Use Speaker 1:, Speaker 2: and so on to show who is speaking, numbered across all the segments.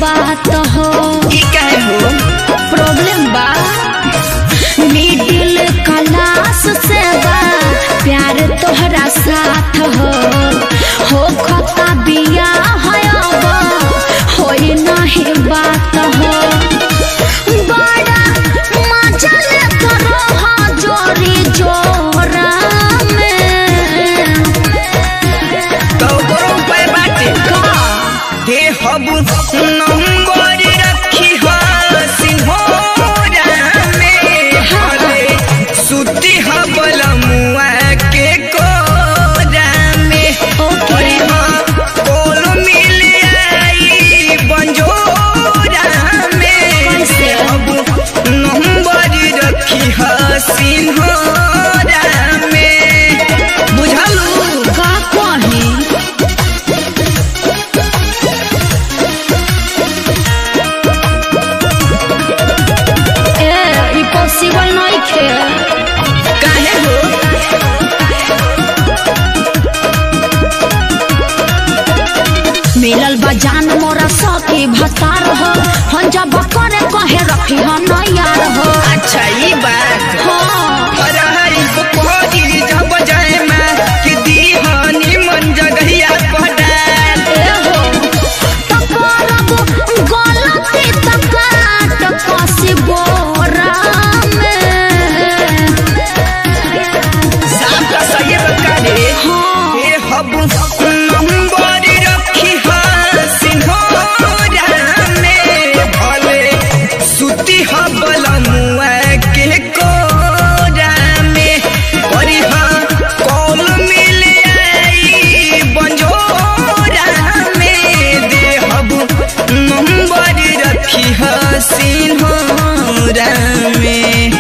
Speaker 1: बात हो
Speaker 2: ई काहे हो
Speaker 1: प्रॉब्लम बा मिडिल क्लास से बा प्यार तोहरा साथ हो हो खता बिया है अब होई नहीं बात हो बड़ा मजा लेत रह जोरी जोरा में
Speaker 2: तो करो उपाय बाटे
Speaker 1: का
Speaker 2: दे हबु नंबर रखी हा सिंहोरा में हले सुती हबल मुआ के कोरा में
Speaker 1: ओके।
Speaker 2: अरे हाँ, कोल मिल आई बंजोरा में
Speaker 1: कैसे?
Speaker 2: हबु नंबर रखी हा सिंहोरा में बुझलू
Speaker 1: का कही ए ई पॉसिबल नहीं खे
Speaker 2: काहे हो
Speaker 1: मिलल बा जान मोरा सखी भतार हो हम जब करे कहे रखी हम यार हो
Speaker 2: अच्छा ई बात
Speaker 1: हाँ
Speaker 2: अरे को कोई जब जाए मैं कि दीहानी मन जगहिया पड़ाल
Speaker 1: ए हो तो करब गलती तो काट कसी बोरा में
Speaker 2: साफ का सही बता दे
Speaker 1: हाँ
Speaker 2: ए हब नंबर रखी हा सिंहोरा में भले सुती हबल मुआ के कोरा में परी हाँ कॉल मिल आई बंजोरा में दे हब नंबर रखी हा सिंहोरा में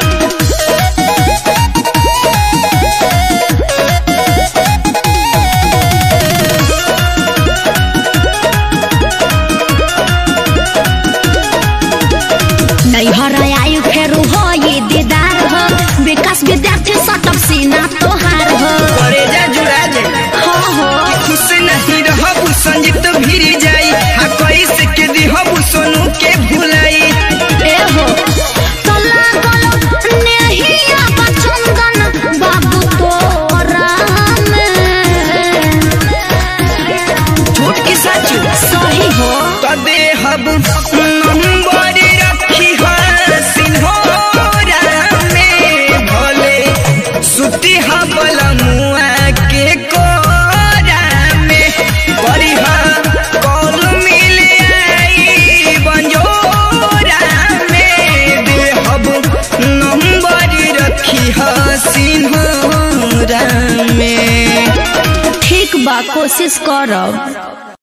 Speaker 1: नैहर आयु फेरू हो ये दीदार हो विकास विद्यार्थी सटक सीना तोहार हो
Speaker 2: करे जा जुड़ा जा
Speaker 1: हो हो
Speaker 2: खुश नहीं रहबू संजीत भिरी जाई हा कैसे के दिहबू सोनू के भुलाई
Speaker 1: ए हो तो लागल नेहिया बचंदन बाबू तोरा में
Speaker 2: झूठ की सच
Speaker 1: सही हो
Speaker 2: तो देहब नंबर रखी हा सिंहोरा में भले सुती हा मुआ के कोरा में परी हा कॉल मिल आई बंजोरा में देहब नंबर रखी हा सिंहोरा में
Speaker 1: ठीक बा कोशिश करब